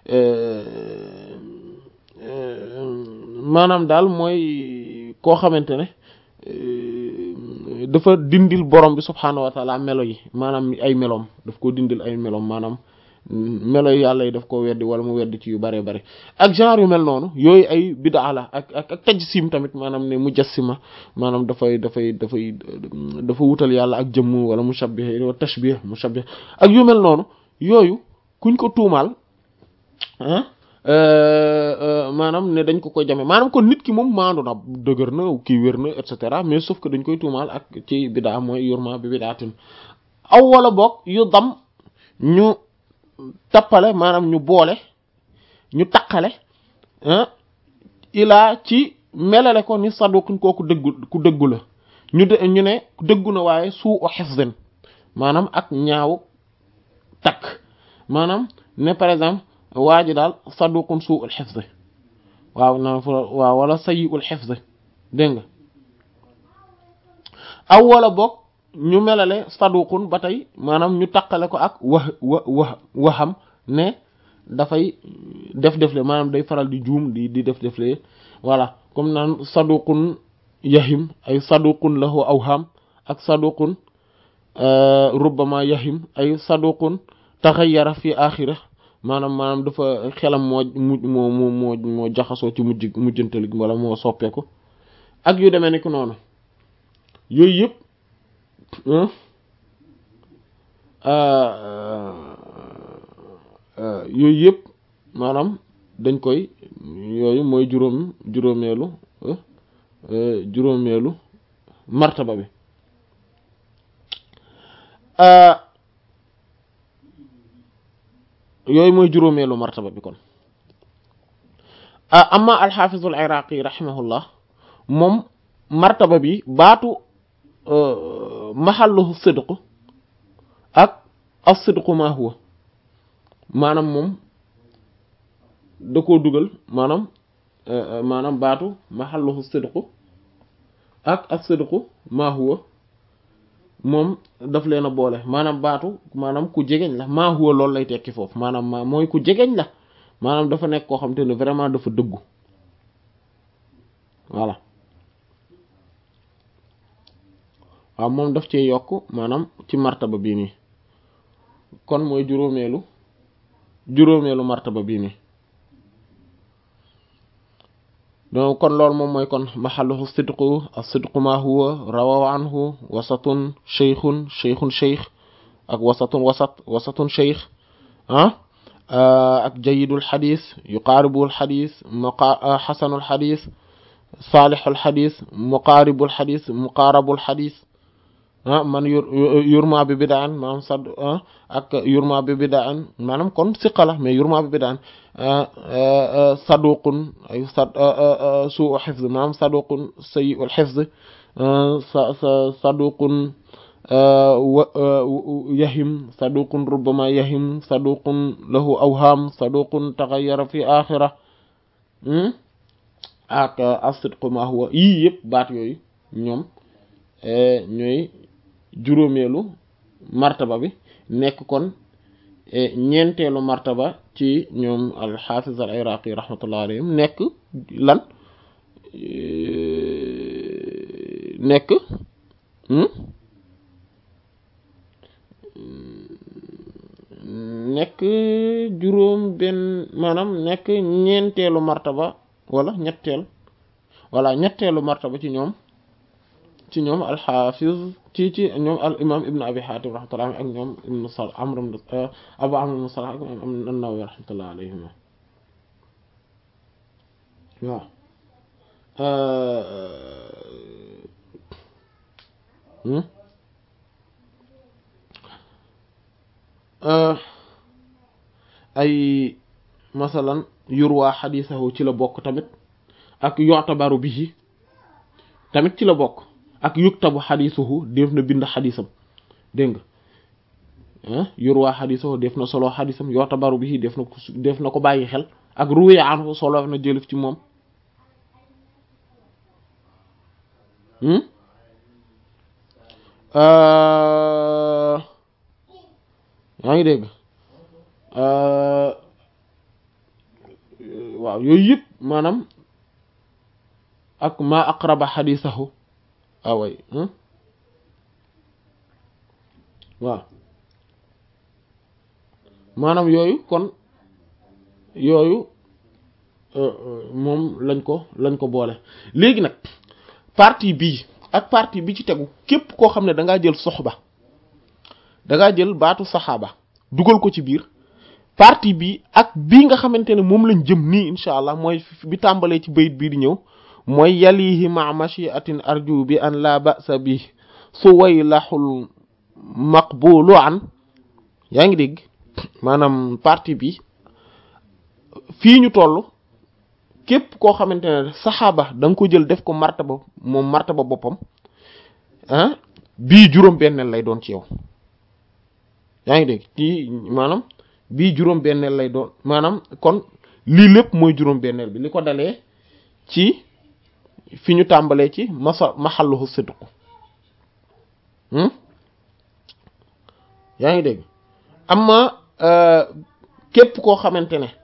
maanaam daal mooy koo xamante ne dafa dindil borom bi subhaanahu wa taala melo yi maanaam ay meloom daf ko dindil ay meloom maanaam melo yi yàlla yi daf ko weddi wala mu weddi ci yu bare bare ak genre yu mel noonu yooyu ay bidaa la ak ak ak tajsim tamit maanaam ne mujassima maanaam dafay dafay dafay dafa wutal yàlla ak jëmm wala mushabbih wa tashbih mushabbih ak yu mel noonu yooyu kuñ ko tuumaal ah maanaam ne dañ ko koy jame maanaam kon nit ki moom maandu na dëgër na kii wér na et cetera mais sauf que dañ koy tuumaal ak ci bidaa mooy yurma bi bidaatin aw wala boog yu dam ñu tappale maanaam ñu boole ñu taqale ilaa ci melale ko ni saduqin kooku dëggu ku dëggu la ñu de ñu ne dëggu na waaye suu o hifzin maanaam ak ñaaw takk maanaam ne par exemple waa ji daal saduqun suu ul hifz waaw na waaw wala sayyi ul hifz dégg nga aw wala boog ñu melale saduqun ba tey maanaam ñu taqale ko ak wax wa wa waxam ne dafay def defle maanaam day faral di juum di di def defle voilà comme naan saduqun yahim ay saduqun lahu awham ak saduqun rubbama yahim ay saduqun taxayyara fi axira maanaam maanaam dafa xelam moo mu moo moo moo moo jaxasoo ci mujj mujjantal gi wala moo soppeeku ak yu demee ni ki noonu yooyu yëpp yooyu yëpp maanaam dañ koy yooyu mooy juróom juróomeelu juróomeelu martaba bi yooyu mooy juróomeelu martaba bi kon amma alxaafizul iraqi rahimahullah moom martaba bi baatu maxalluhu sidq ak as-sidqu ma huwa maanaam moom da koo dugal maanaam maanaam baatu maxalluhu sidqu ak as-sidqu ma huwa moom daf leen a boole maanaam baatu maanaam ku jegeñ la maa huwa loolu lay tekki foofu maanaam maa mooy ku jegeñ la maanaam dafa nekk koo xam te ne vraiment dafa dëggu voilà waaw moom daf cee yokk maanaam ci martaba bii nii kon mooy juróomeelu juróomeelu martaba bii nii donc kon loolu moom mooy kon maxalluhu sidqu as-sidqu ma huwa rawaw anhu wasatun sheykhun sheykhun sheykh ak wasatun wasat wasatun sheykh ah ak jayidul xadis yuqaaribul xadis muqa xasanul xadis saalixul xadis muqaaribul xadis muqaarabul xadis ah man yur yurma bi bidaan maanaam sad ak yurma bi bidaan maanaam kon siqa la mais yurma bi bidaan saduqun ay sad suu xifz maanaam saduqun sayyi'ul xifz saduqun yahim saduqun rubbama yahim saduqun lahu awham saduqun taxayyara fi axira ak as-sidqu ma huwa yii yëpp baat yooyu ñoom ñooy juróomeelu martaba bi nekk kon ñeenteelu martaba ci ñoom al-Hafiz al-Iraqi rahmatullah alayhim nekk lan nekk maanaam nekk ñeenteelu martaba wala ñetteel wala ñetteelu martaba ci ñoom ci ñoom alxaafiz ci ci ñoom al imam ibnu abi xaatim rahmatullah ak ñoom ibnu sal amr abu amr ibnu salah ak imam an-nawawi rahmatullah alayhima waaw ay masalan yurwaa xadiisahu ci la bokk tamit ak yu'tabaru bihi tamit ci la bokk ak yuktabu xadiisuhu def na bind xadiisam dégg nga yurwaa xadiisahu def na solo xadiisam yu'tabaru bihi def na ko def na ko bàyyi xel ak ruwiya anhu solo na jëlif ci moom yaa ngi dégg waaw yooyu yëpp maanaam ak ma aqraba xadisahu away waaw maanaam yooyu kon yooyu moom lañ ko lañ ko boole léegi nag partie bii ak partie bi ci tegu képp koo xam ne da ngaa jël soxba da ngaa jël baatu saxaaba dugal ko ci biir partie bi ak bii nga xamante ne moom lañ jëm nii incha allah mooy bi tàmbalee ci bayit bii di ñëw mooy yalihi ma machiatin arju bi an la ba'sa bi suwaylaxul maqbulu an yaa ngi dégg maanaam partie bi fii ñu toll képp koo xamante ne saxaaba da nga ko jël def ko martaba moom martaba boppam ah bii juróom benneel lay doon ci yow yaa ngi dégg ci maanaam bii juróom benneel lay doon maanaam kon lii lépp mooy juróom benneel bi li ko dalee ci fi ñu tàmbalee ci masa maxalluhu sidq yaa ngi dégg amma képp koo xamante ne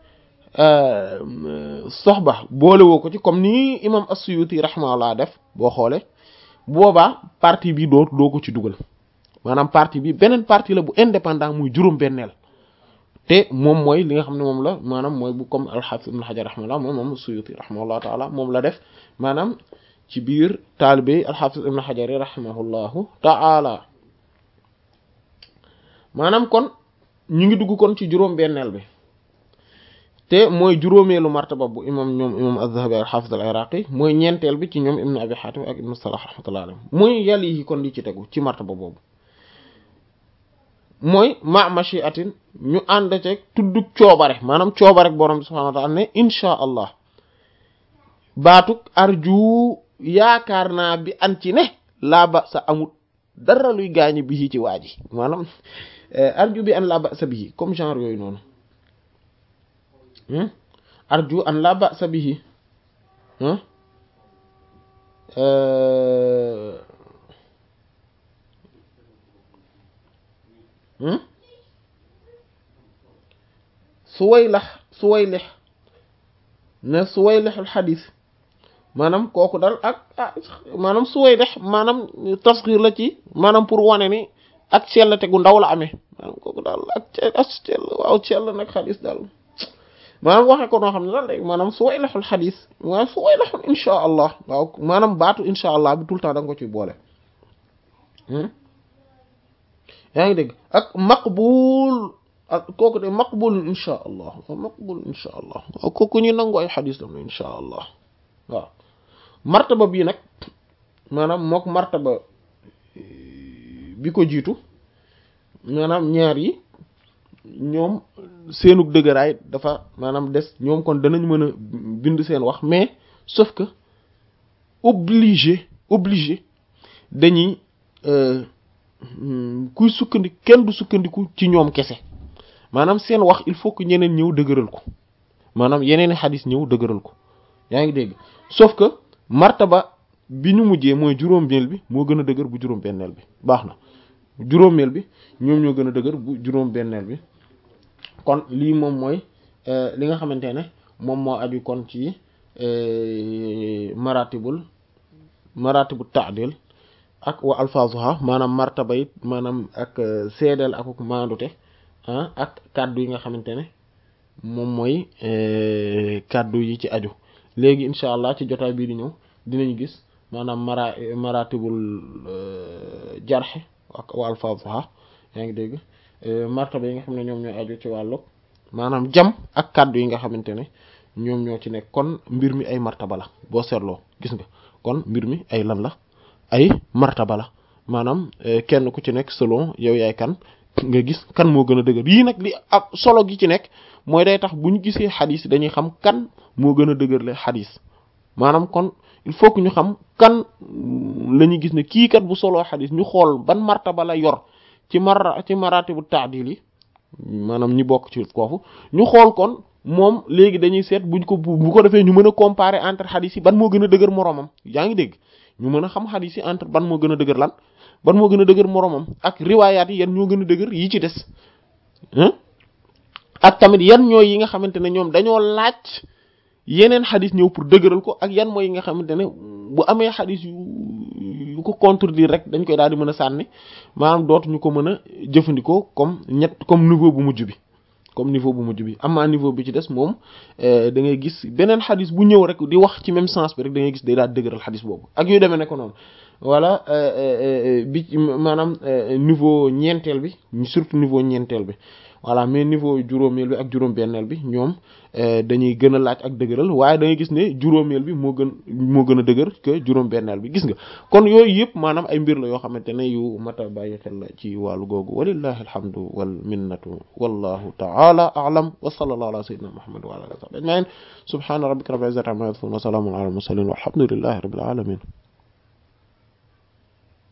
soxba boole woo ko ci comme ni imam as-Suyuti rahimahullah def boo xoolee boobaa partie bi doo doo ko ci dugal maanaam partie bi beneen partie la bu indépendant muy juróom-benneel te moom mooy li nga xam ne moom la maanaam mooy bu comme al-Hafiz ibn Hajar rahimahullah moom moom as-Suyuti rahimahullah taala moom la def maanaam ci biir taalibe al-Hafiz ibn Hajar rahimahullahu taala maanaam kon ñu ngi dugg kon ci juróom-benneel bi te mooy juróomeelu martaba bu imam ñoom imam az-Zahabi al-Hafiz al-Iraqi mooy ñeenteel bi ci ñoom ibn Abi Hatim ak ibn Salah rahmatullahi alayhi mooy yàlla yi kon li ci tegu ci martaba boobu mooy ma machiatin ñu ànd ceeg tuddug coobare maanaam coobare borom bi subhanahu wa ta'ala ne insha allah baatuk arju yaakaar naa bi an ci ne laa ba sa amut dara luy gaañi bi ci waa ji maanaam arju bi an laa ba sa bihi comme genre yooyu noonu arju an la ba'sa bihi suwaylax suwaylix ne suwaylixul xadis maanaam kooku daal ak ah maanaam suwaylix maanaam tasxir la ci maanaam pour wane ni ak sellate gu ndaw la amee maanaam kooku daal ak ak sell waaw sell nag xadis daal maanaam waxee ko noo xam ne daal léegi maanaam suwaylaxul xadis maanaam suwaylaxul insha allah waaw maanaam baatu insha allah bi tout le temps da nga ko ci boole yaa ngi dégg ak maqbul ak kooku de maqbul insha allah waaw maqbul insha allah waaw kooku ñu nangu ay xadis lam ne insha allah waaw martaba bii nag maanaam mook martaba bi ko jiitu maanaam ñaar yi ñoom seenug dëgëraay dafa maanaam des ñoom kon danañ mën a bind seen wax mais sauf que obligé obligé dañuy kuy sukkandiku kenn du sukkandiku ci ñoom kese maanaam seen wax il faut que ñeneen ñëw dëgëral ko maanaam yeneeni xadis ñëw dëgëral ko yaa ngi dégg sauf que martaba bi ñu mujjee mooy juróom-benneel bi moo gën a dëgër bu juróom-benneel bi baax na juróomeel bi ñoom ñoo gën a dëgër bu juróom-benneel bi kon lii moom mooy li nga xamante ne moom moo aju kon ci maratibul maratibu ta'dil ak wa alfazuha maanaam martaba it maanaam ak seedeel ak maandute ak kàddu yi nga xamante ne moom mooy kàddu yi ci aju léegi incha allah ci jotaay bii di ñëw dinañ gis maanaam mara maratibul jarxe ak wa alfaadha yaa ngi dégg martaba yi nga xam ne ñoom ñooy aju ci wàllu maanaam jam ak kàddu yi nga xamante ne ñoom ñoo ci nekk kon mbir mi ay martaba la boo seetloo gis nga kon mbir mi ay lan la ay martaba la maanaam kenn ku ci nekk selon yow yaay kan nga gis kan moo gën a dëgër yii nag li ak solo gi ci nekk mooy day tax bu ñu gisee xadis dañuy xam kan moo gën a dëgër le xadis maanaam kon il faut que ñu xam kan la ñuy gis ne kii kat bu solo xadis ñu xool ban martaba la yor ci mar ci maratibu taadil yi maanaam ñi bokk ci koofu ñu xool kon moom léegi dañuy seet buñ ko bu ko defee ñu mën a comparer entre xadis yi ban moo gën a dëgër moroomam yaa ngi dégg ñu mën a xam xadis yi entre ban moo gën a dëgër lan ban moo gën a dëgër moroomam ak riwaayaat yi yan ñoo gën a dëgër yi ci des ak tamit yan ñooy yi nga xamante ne ñoom dañoo laaj yeneen xadis ñëw pour dëgëral ko ak yan mooy yi nga xamante ne bu amee xadis yu yu ko contredire rek dañ koy daal di mën a sànni maanaam dootuñu ko mën a jëfandikoo comme ñett comme niveau bu mujj bi comme niveau bu mujj bi amaa niveau bi ci des moom da ngay gis beneen xadis bu ñëw rek di wax ci même sens bi rek da ngay gis day daal dëgëral xadis boobu ak yooyu demee ne ko noonu voilà bi maanaam niveau ñeenteel bi surtout niveau ñeenteel bi voilà mais niveau juróomeel bi ak juróom-benneel bi ñoom dañuy gën a laaj ak dëgëral waaye da ngay gis ne juróomeel bi moo gën moo gën a dëgër que juróom-benneel bi gis nga kon yooyu yëpp maanaam ay mbir la yoo xamante ne yu mata bàyyi xel la ci wàllu googu walillahi alhamdu wal minnatu wallahu ta'ala a'lam wa sallallahu ala sayyidina muhammad wa ala alihi wa sahbihi ajma'in subhana rabbika rabbil izzati amma yasifun wa salamun ala al mursalin walhamdulillahi rabbil alamin